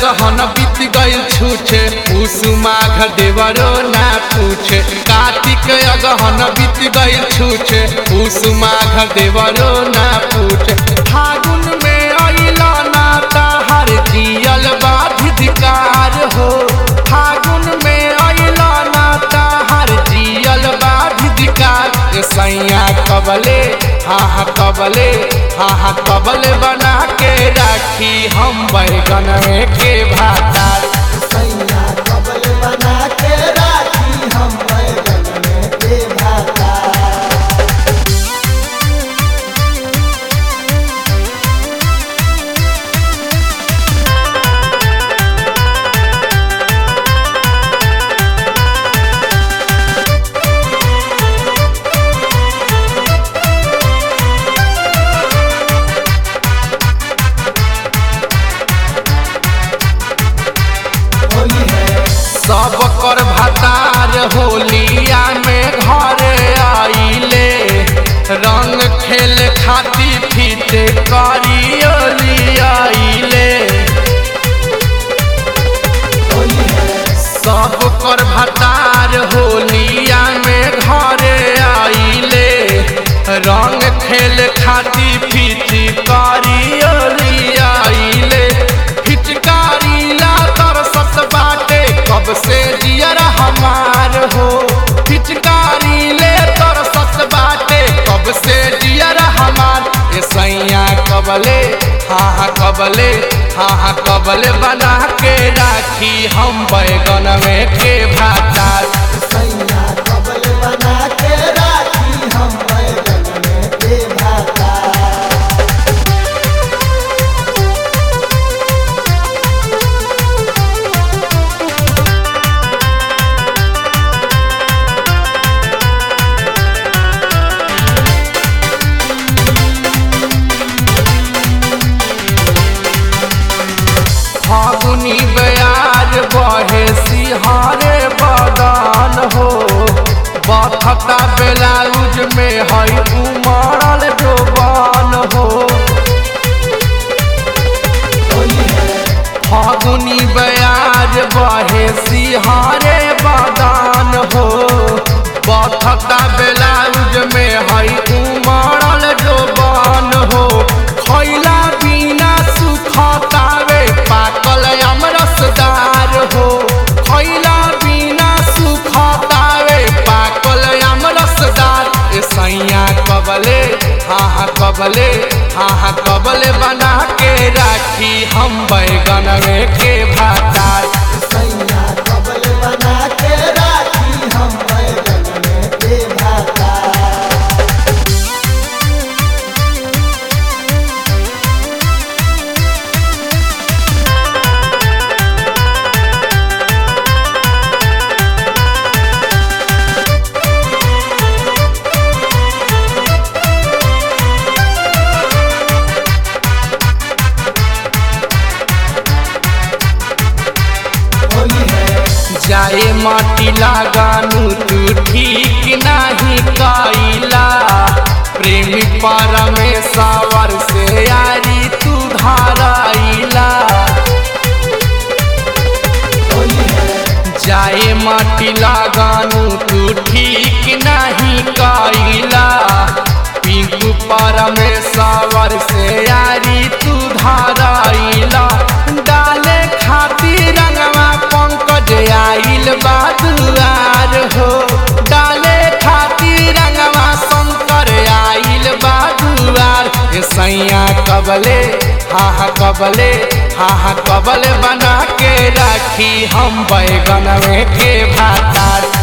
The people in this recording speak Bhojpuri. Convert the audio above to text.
अगहन बीत गइल छूछे उस माघ देवरो ना पूछे कार्तिक अगहन बीत गइल छूछे उस माघ देवरो ना पूछे फागुन में अइला ना ताहर जियल बाधिकार हो फागुन में अइला ना ताहर जियल बाधिकार सैया कबले हाँ हाँ कबले हाँ हाँ कबले बना के राखी हम बैगन के भातार सैया कबल बना के राखी हम बैगन में के भाता होली है सब कर भातार होलिया में घरे आइले रंग खेल खाती फीते करियोली आइले होली है सब कर भातार होलिया में घरे आइले रंग खेल खाती फीती करियोली आइले फिचकारी ला तरसत बाटे कब से जियर हमार हो फिचकारी ले तरसत बाटे कब से जियर हमार ए सैया कबले हाँ हाँ कबले हाँ हाँ कबले बना के राखी हम बैगन में के भातार सैया कबल बना के राखी हम बैगन में के भाता फागुनी बयाज बहे सिहारे बदन हो बखता ब्लाउज में है उमड़ल जोबन हो होली है फागुनी बयाज बहे सिहारे बदन हो बखता ब्लाउज में है उमड़ल जोबन हो खैला बिना सुखतावे पाकल अमरसदार हो खैला बिना सुखतावे पाकल अमरसदार ए सैया कबले हाँ हाँ कबले हाँ हाँ कबले बना के राखी हम बैगन में के भातार सैया कबल बना के राखी हम बैगन में के भाता होली है जाए माटी लगानू तू ठीक नाही कैला प्रेमी परमेश्वर से यारी तू धाराइला होली है जाए माटी लगानू तू ठीक नहीं कैला पिंकू परमेश्वर से यारी तू धाराइला डाले खातिर रंगवा पंकज आइल बादुआर हो डाले खातिर रंगवा शंकर आइल बादुआर ए सैया कबले हाँ हाँ कबले हाँ हाँ कबले बना के राखी हम बैगन में के भातार